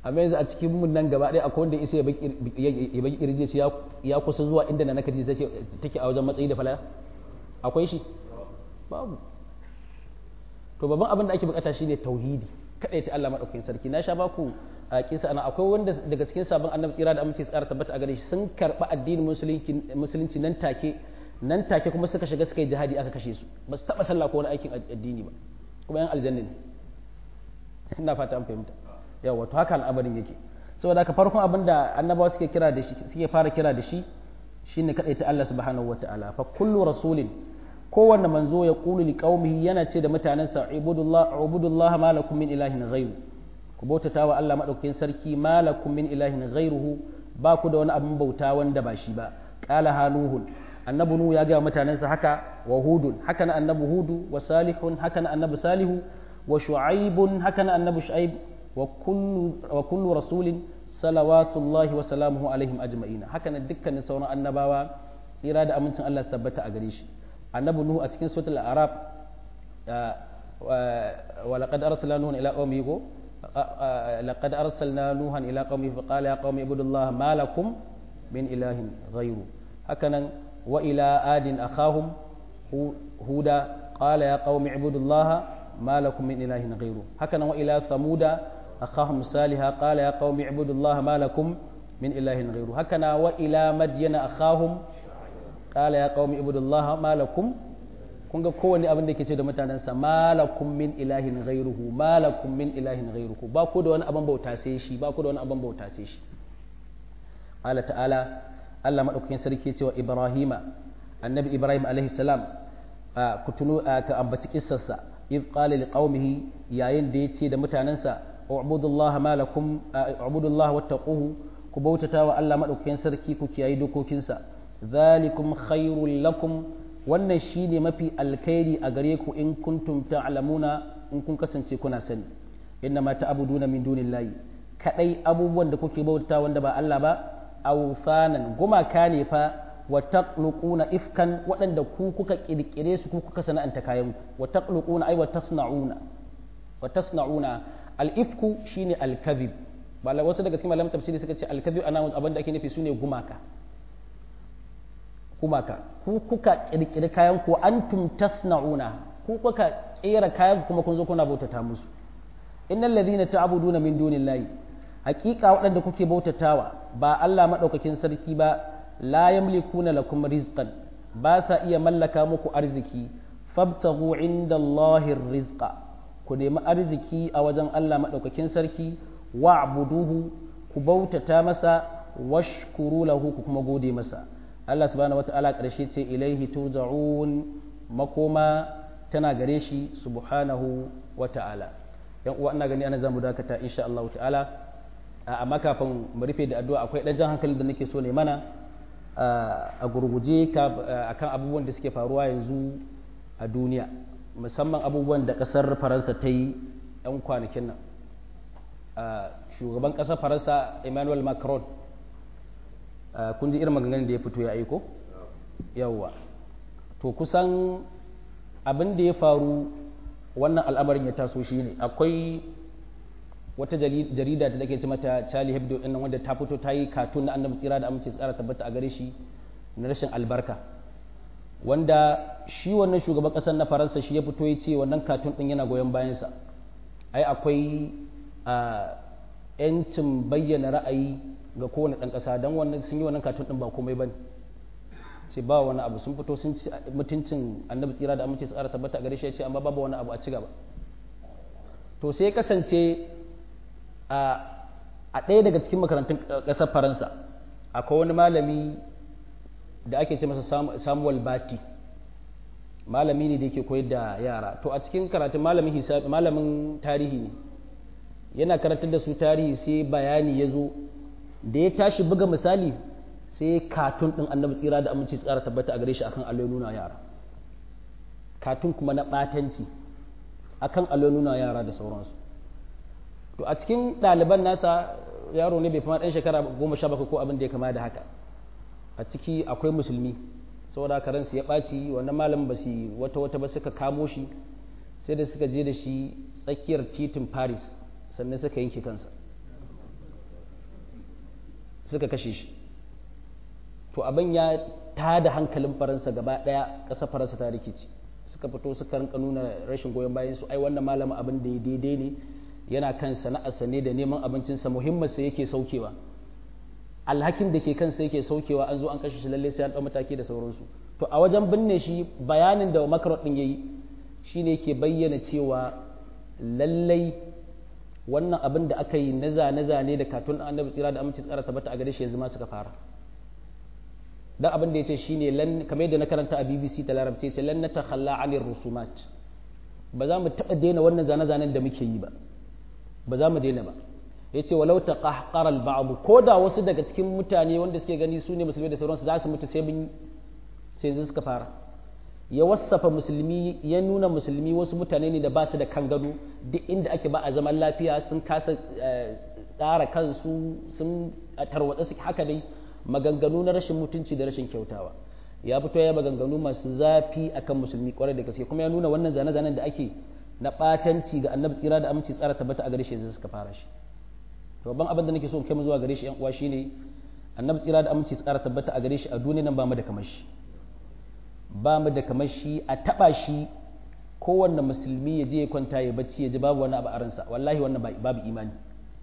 amma yanzu a cikin mun nan gaba ɗaya akwai wanda isa ya baki kirje ce ya kusa zuwa inda na naka take a wajen matsayi da falaya akwai shi babu to babban abin da ake bukata shine tauhidi kada ta Allah madaukakin sarki na sha baku a kisa ana akwai wanda daga cikin sabon annabi tsira da amince tsara tabbata a gare shi sun karba addinin musulunci musulunci nan take nan take kuma suka shiga suka yi jihadi aka kashe su ba su taba sallah ko wani aikin addini ba kuma yan aljanna ne ina fata an fahimta yawa to haka al'amarin yake saboda haka farkon abin da annabawa suke kira da shi suke fara kira da shi shine kadai ta Allah subhanahu wataala fa kullu rasulin kowanne manzo ya qulu li qaumihi yana ce da mutanansa ibudullah ubudullah ma lakum min ilahin ghayru ku bautata wa Allah madaukakin sarki ma lakum min ilahin ghayruhu ba ku da wani abin bauta wanda ba shi ba qala hanuhun annabi nu ya ga mutanansa haka wa hudun haka na annabi hudu wa salihun haka na annabi salihu wa shu'aibun haka na annabi shu'aib wa kullu wa kullu rasulin salawatullahi wa salamuhu alaihim ajma'ina haka nan dukkanin sauran annabawa tsira da amincin Allah su tabbata a gare shi annabi nuhu a cikin suratul arab wa laqad arsalna nuhan ila qaumihi ko laqad arsalna nuhan ila qaumihi fa qala ya qaumi ibudullaha ma lakum min ilahin ghayru haka nan wa ila adin akhahum huda qala ya qaumi ibudullaha ma lakum min ilahin ghayru haka nan wa ila thamuda أخاهم صالحا قال يا قوم اعبدوا الله ما لكم من إله غيره هكذا وإلى مدين أخاهم قال يا قوم اعبدوا الله ما لكم kun ga kowane abin da ke ce da mutanensa malakum min ilahin ghairuhu malakum min ilahin ghairuhu ba ku da wani abin bauta sai shi ba ku da wani abin bauta sai shi Allah ta'ala Allah madaukakin sarki cewa Ibrahima annabi Ibrahim alaihi salam ku tunu ka ambaci kissarsa iz qala liqaumihi yayin da yace da mutanensa ubudullaha ma lakum ubudullaha wattaquhu ku bautata wa Allah madaukakin sarki ku kiyayi dokokinsa zalikum khairul lakum wannan shine mafi alkhairi a gare ku in kuntum ta'lamuna in kun kasance kuna sani inna ma ta'buduna min dunillahi kadai abubuwan da kuke bauta wanda ba Allah ba awsanan gumaka ne fa wa taqluquna ifkan waɗanda ku kuka kirkire su ku kuka sana'anta kayan ku wa taqluquna ay wa tasna'una wa tasna'una al-ifku shine al-kadhib bala wasu daga cikin malaman tafsiri suka ce al-kadhib ana abin da ake nufi sune gumaka gumaka ku kuka kirkiri kayan ku antum tasna'una ku kuka kera kayan kuma kun zo kuna bautata musu innal ladhina ta'buduna min dunillahi haqiqa waɗanda kuke bautatawa ba Allah madaukakin sarki ba la yamlikuna lakum rizqan ba sa iya mallaka muku arziki fabtaghu indallahi rizqa ku nemi arziki a wajen Allah madaukakin sarki wa'buduhu ku bautata masa washkuru lahu ku kuma gode masa Allah subhanahu wata'ala ƙarshe ce ilaihi turja'un makoma tana gare shi subhanahu wata'ala yan uwa ina gani ana zamu dakata insha Allah ta'ala amma kafin mu rufe da addu'a akwai dan jan hankali da nake so ne mana a gurguje akan abubuwan da suke faruwa yanzu a duniya musamman abubuwan da kasar Faransa ta yi yan kwanakin nan shugaban kasar Faransa Emmanuel Macron kun ji irin maganganun da ya fito ya aiko yawwa to kusan abin da ya faru wannan al'amarin ya taso shi ne akwai wata jarida da take ce mata Charlie Hebdo din wanda ta fito ta yi katun na annabi tsira da amince tsara tabbata a gare shi na rashin albarka wanda shi wannan shugaban kasar na faransa shi ya fito ya ce wannan katun din yana goyon bayansa ai akwai yancin bayyana ra'ayi ga kowane ɗan ƙasa don wannan sun yi wannan katun ɗin ba komai ba ne ce ba wani abu sun fito sun ci mutuncin annabi tsira da amince tsara tabbata a gare shi ya ce amma babu wani abu a ci gaba to sai kasance a ɗaya daga cikin makarantun ƙasar faransa akwai wani malami da ake ce masa samuel bati malami ne da yake koyar da yara to a cikin karatun malamin hisabi malamin tarihi ne yana karantar da su tarihi sai bayani ya zo da ya tashi buga misali sai katun ɗin annabi tsira da aminci tsara tabbata a gare shi akan allo nuna yara katun kuma na ɓatanci akan allo nuna yara da sauransu to a cikin ɗaliban nasa yaro ne bai fi ɗan shekara goma sha bakwai ko abin da ya kama da haka a ciki akwai musulmi saboda haka ransu ya ɓaci wannan malamin ba su wata wata ba suka kamo shi sai da suka je da shi tsakiyar titin paris sannan suka yanke kansa suka kashe shi to abin ya tada hankalin faransa gaba daya ƙasar faransa ta rikici suka fito suka rinka nuna rashin goyon bayan su ai wannan malamin abin da ya daidai ne yana kan sana'arsa ne da neman abincinsa muhimmansa yake saukewa alhakin da ke kansa yake saukewa an zo an kashe shi lalle sai an ɗau mataki da sauransu to a wajen binne shi bayanin da makarot ɗin ya yi shine yake bayyana cewa lallai wannan abin da aka yi na zane-zane da katun annabi tsira da aminci tsara tabbata a gare shi yanzu ma suka fara dan abin da ya ce shine lan kamar yadda na karanta a BBC ta larabci ce lan natakhalla anir rusumat ba za mu taɓa daina wannan zane-zanen da muke yi ba ba za mu daina ba ya ce walau ta ƙahƙarar ba'abu ko da wasu daga cikin mutane wanda suke gani su ne musulmi da sauransu za su mutu sai mun sai yanzu suka fara ya wasafa musulmi ya nuna musulmi wasu mutane ne da ba su da kan gado duk inda ake ba a zaman lafiya sun kasa tsara kansu sun tarwatsa su haka dai maganganu na rashin mutunci da rashin kyautawa ya fito ya maganganu masu zafi akan musulmi kwarai da gaske kuma ya nuna wannan zane-zanen da ake na ɓatanci ga annabi tsira da aminci tsara tabbata a gare shi yanzu suka fara shi to ban abin da nake so in kai mu zuwa gare shi yan uwa shine annabi tsira da aminci tsara tabbata a gare shi a duniya nan ba mu da kamar shi ba mu da kamar shi a taba shi kowanne musulmi ya je ya kwanta ya bacci ya ji babu wani abu a ransa wallahi wannan babu imani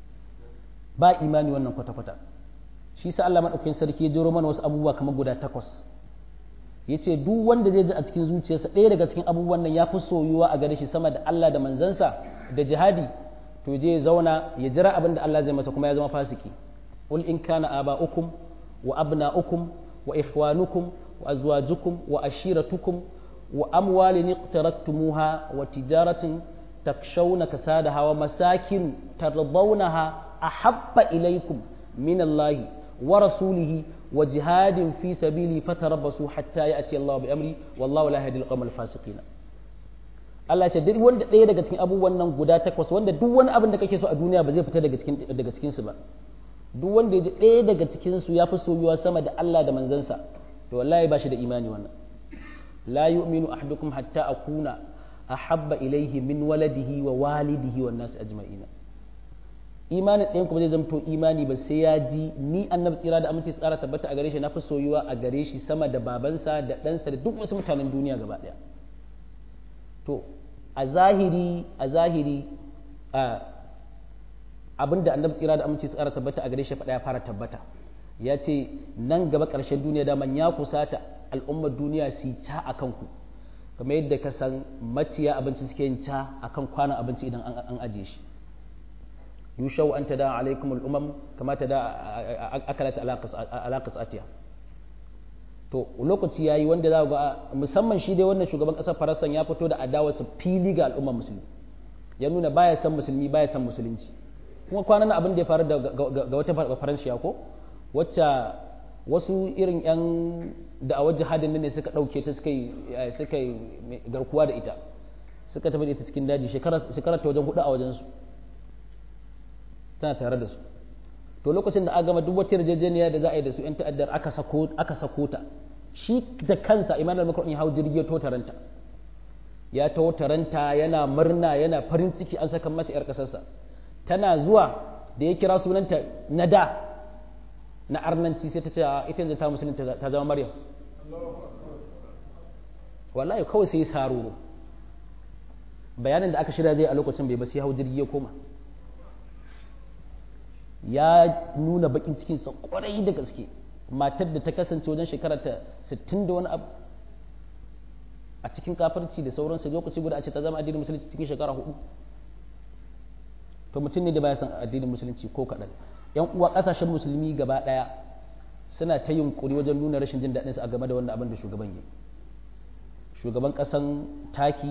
ba imani wannan kwata-kwata shi sa Allah madaukakin sarki ya jero mana wasu abubuwa kamar guda takwas yace duk wanda zai ji a cikin zuciyarsa ɗaya daga cikin abubuwan nan ya fi soyuwa a gare shi sama da Allah da manzansa da jihadi to je ya zauna ya jira abin da Allah zai masa kuma ya zama fasiki qul in kana aba'ukum wa abna'ukum wa ikhwanukum wa azwajukum wa ashiratukum wa amwalin iqtaraktumuha wa tijaratin takshawna kasadaha wa masakin tardawnaha ahabba ilaykum min Allah wa rasulihi wa jihadin fi sabili fatarabbasu hatta ya'ti Allah bi amri wallahu la yahdi al-qawm al-fasiqin Allah ce duk wanda ɗaya daga cikin abubuwan nan guda takwas wanda duk wani abin da kake so a duniya ba zai fita daga cikin daga cikin su ba duk wanda ya ji ɗaya daga cikin su ya fi soyuwa sama da Allah da manzansa to wallahi ba shi da imani wannan la yu'minu ahadukum hatta akuna ahabba ilayhi min waladihi wa walidihi wan nas ajma'ina imanin ɗayan kuma zai zamto imani ba sai ya ji ni annabi tsira da aminci tsara tabbata a gare shi na fi soyuwa a gare shi sama da babansa da ɗansa da duk wasu mutanen duniya gaba ɗaya to a zahiri a zahiri abin da annabi tsira da aminci tsara tabbata a gare shi faɗa ya fara tabbata ya ce nan gaba ƙarshen duniya daman ya kusata al'ummar duniya su ca a kanku kamar yadda ka san maciya abinci suke yin ca a kan kwanan abinci idan an ajiye shi yushau an tada alaikum al'umam kama ta da akalata alaƙas atiya to lokaci yayi wanda za ga musamman shi dai wannan shugaban ƙasar faransa ya fito da adawarsa fili ga al'ummar musulmi ya nuna baya san musulmi baya san musulunci kuma kwanan abin da ya faru ga wata faransiya ko wacce wasu irin 'yan da'awar jihadin ne suka ɗauke ta suka yi garkuwa da ita suka tafi da ita cikin daji shekarar ta wajen hudu a wajensu tana tare da su to lokacin da aka gama duk wata yarjejeniya da za a yi da su 'yan ta'addar aka sako ta shi da kansa imanar makon ya hau jirgi ya taranta ya taho taranta yana murna yana farin ciki an saka masa 'yar ƙasarsa tana zuwa da ya kira sunanta na da na arnanci sai ta ce ita yanzu ta musulun ta zama maryam wallahi kawai sai saroro bayanin da aka shirya zai a lokacin bai ba sai hau jirgi ya koma ya nuna bakin cikinsa kwarai da gaske matar da ta kasance wajen shekarar ta 60 da wani abu a cikin kafarci da sauransu lokaci guda a ce ta zama addinin musulunci cikin shekara hudu to mutum ne da baya san addinin musulunci ko kaɗan yan uwa ƙasashen musulmi gaba ɗaya suna ta yunkuri wajen nuna rashin jin daɗinsu a game da wannan abin da shugaban yi shugaban ƙasan taki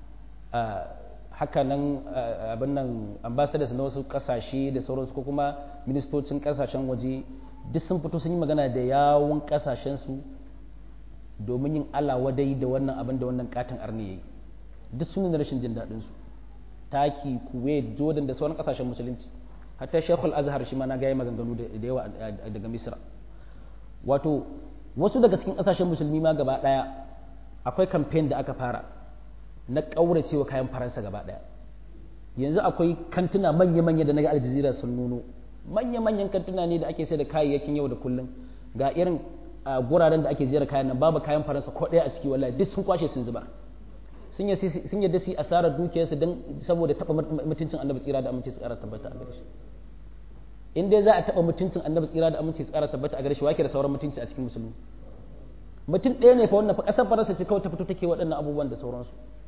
haka nan abin nan ambassadors na wasu ƙasashe da sauransu ko kuma ministocin ƙasashen waje duk sun fito sun yi magana da yawon ƙasashensu domin yin ala wadai da wannan abin da wannan katon arni ya yi duk sun nuna rashin jin daɗinsu taki kuwait jordan da sauran ƙasashen musulunci hatta shekul azhar shi ma na gaya maganganu da yawa daga misra wato wasu daga cikin ƙasashen musulmi ma gaba ɗaya akwai kamfen da aka fara na ƙauracewa kayan faransa gaba ɗaya yanzu akwai kantuna manya-manya da na ga aljazira sun nuno manya-manyan kantuna ne da ake sai da kayayyakin yau da kullum ga irin guraren da ake jera kayan nan babu kayan faransa ko ɗaya a ciki wallahi duk sun kwashe sun zuba sun yadda su yi asarar dukiyarsu don saboda taɓa mutuncin annabi tsira da aminci tsara tabbata a gare shi in dai za a taɓa mutuncin annabi tsira da aminci tsara tabbata a gare shi wake da sauran mutunci a cikin musulmi mutum ɗaya ne fa wannan fa ƙasar faransa ce kawai ta fito take waɗannan abubuwan da sauransu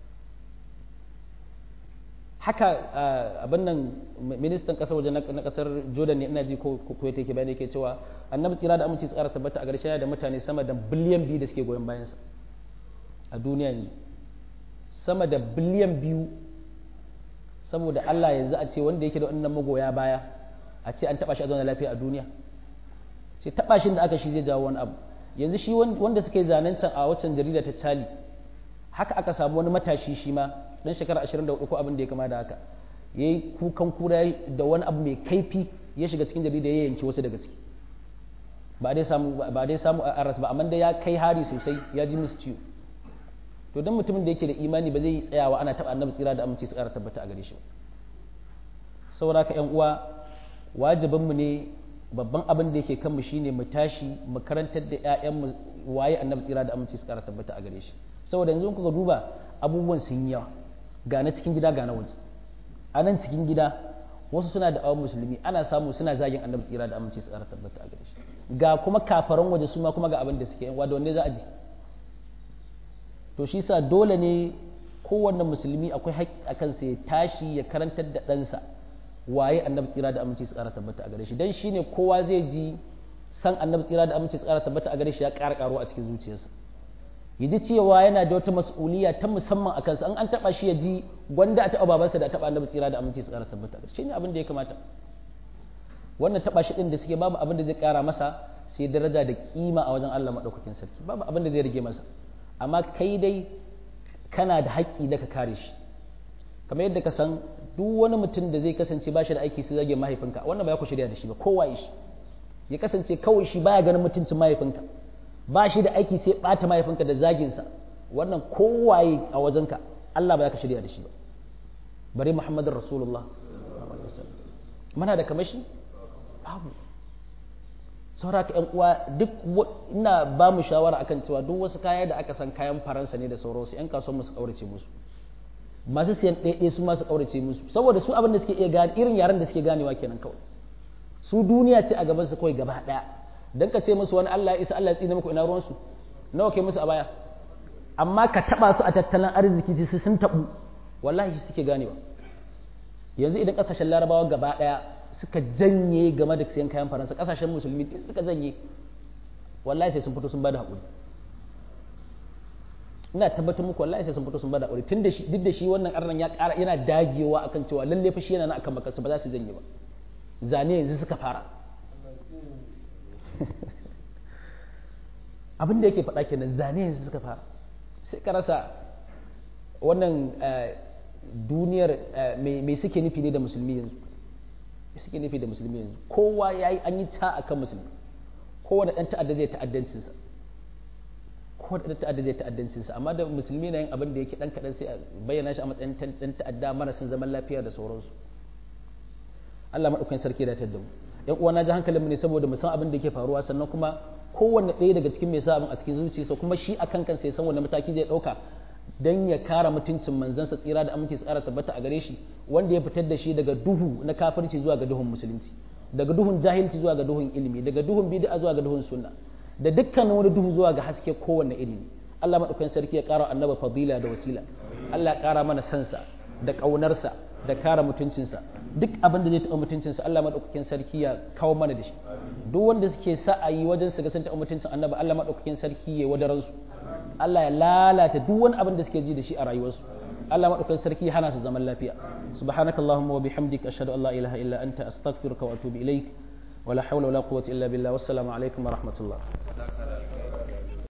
haka abin nan ministan kasar waje na kasar jordan ne ina ji ko kuwa take bayani yake cewa annabi tsira da aminci tsara tabbata a garshe da mutane sama da biliyan biyu da suke goyon bayansa a duniya yanzu sama da biliyan biyu saboda allah yanzu a ce wanda yake da wannan magoya baya a ce an taba shi a zauna lafiya a duniya ce taba shi da aka shi zai jawo wani abu yanzu shi wanda suka yi zanen can a waccan jarida ta cali haka aka samu wani matashi shi ma dan shekara 24 ko abin da ya kama da haka yayi kukan kura da wani abu mai kaifi ya shiga cikin jarida ya yanki wasu daga ciki ba dai samu ba dai samu a aras ba amma dai ya kai hari sosai ya ji musu ciwo to dan mutumin da yake da imani ba zai yi tsayawa ana taba annabi tsira da aminci tsara tabbata a gare shi saboda ka yan uwa wajibin mu ne babban abin da yake kan mu shine mu tashi mu karantar da ƴaƴan mu waye annabi tsira da aminci tsara tabbata a gare shi saboda yanzu kuka duba abubuwan sun yi yawa ga na cikin gida ga na waje a nan cikin gida wasu suna da awon musulmi ana samu suna zagin annabi tsira da aminci su ƙara tabbata a gare shi ga kuma kafaran waje su ma kuma ga abin da suke wa da wanne za a ji to shi sa dole ne kowanne musulmi akwai haƙƙi a kansa ya tashi ya karantar da ɗansa waye annabi tsira da aminci su ƙara tabbata a gare shi dan shine kowa zai ji san annabi tsira da aminci su ƙara tabbata a gare shi ya ƙara ƙaruwa a cikin zuciyarsa ya ji cewa yana da wata mas'uliya ta musamman a kansa an an taba shi ya ji gwanda a taba babansa da a taba annabi tsira da aminci su kara tabbata shi ne abin da ya kamata wannan taba shi din da suke babu abin da zai kara masa sai daraja da kima a wajen Allah madaukakin sarki babu abin da zai rage masa amma kai dai kana da haƙƙi da ka kare shi kamar yadda ka san duk wani mutum da zai kasance ba shi da aiki sai zage mahaifinka wannan ba ya ku shirya da shi ba kowa shi ya kasance kawai shi baya ganin mutuncin mahaifinka ba shi da aiki sai ɓata mahaifinka da zaginsa wannan kowaye a wajenka Allah ba ya ka shirya da shi ba bari Muhammadin Rasulullah muna da kamashi babu saura ka uwa duk ina ba mu shawara akan cewa duk wasu kaya da aka san kayan faransa ne da sauransu yan kasuwan musu kaurace musu masu siyan ɗaiɗai su masu kaurace musu saboda su abin da suke iya gane irin yaren da suke ganewa kenan kawai su duniya ce a gaban su kawai gaba ɗaya dan ka ce musu wani Allah ya isa Allah ya tsine muku ina ruwansu nawa kai musu a baya amma ka taba su a tattalin arziki su sun tabu wallahi suke ganewa yanzu idan kasashen larabawa gaba daya suka janye game da siyan kayan faransa kasashen musulmi duk suka janye wallahi sai sun fito sun bada hakuri ina tabbatar muku wallahi sai sun fito sun bada hakuri tun da shi duk da shi wannan arnan ya ƙara yana dagewa akan cewa lalle fa shi yana nan akan makarsa ba za su janye ba zane yanzu suka fara abin da yake faɗa kenan zane yanzu suka fara sai ka rasa wannan duniyar mai suke nufi ne da musulmi yanzu suke nufi da musulmi yanzu kowa ya yi an yi ta a kan musulmi kowane ɗan ta'adda zai ta'addancinsa kowane ɗan ta'adda zai ta'addancinsa amma da musulmi na yin abin da yake ɗan kaɗan sai a bayyana shi a matsayin ɗan ta'adda marasin zaman lafiya da sauransu Allah maɗaukakin sarki da ta da mu yan uwa na ji hankalin mu ne saboda mu san abin da yake faruwa sannan kuma kowanne ɗaya daga cikin mai sa abin a cikin zuciyarsa kuma shi akan kansa ya san wani mataki zai ɗauka dan ya kara mutuncin manzansa tsira da aminci tsara tabbata a gare shi wanda ya fitar da shi daga duhu na kafirci zuwa ga duhun musulunci daga duhun jahilci zuwa ga duhun ilimi daga duhun bid'a zuwa ga duhun sunna da dukkan wani duhu zuwa ga haske kowanne ilimi Allah madaukakin sarki ya kara annabi fadila da wasila Allah ya kara mana sansa da ƙaunarsa da kare mutuncinsa duk abin da zai taɓa mutuncinsa Allah maɗaukakin sarki ya kawo mana da shi duk wanda suke sa'ayi wajen su ga sun taɓa mutuncin annabi Allah maɗaukakin sarki ya wadaran su Allah ya lalata duk wani abin da suke ji da shi a rayuwarsu Allah maɗaukakin sarki ya hana su zaman lafiya subhanakallahumma wa bihamdika ashhadu an la ilaha illa anta astaghfiruka wa atubu ilaik wala hawla wala quwwata illa billah wassalamu alaikum wa rahmatullah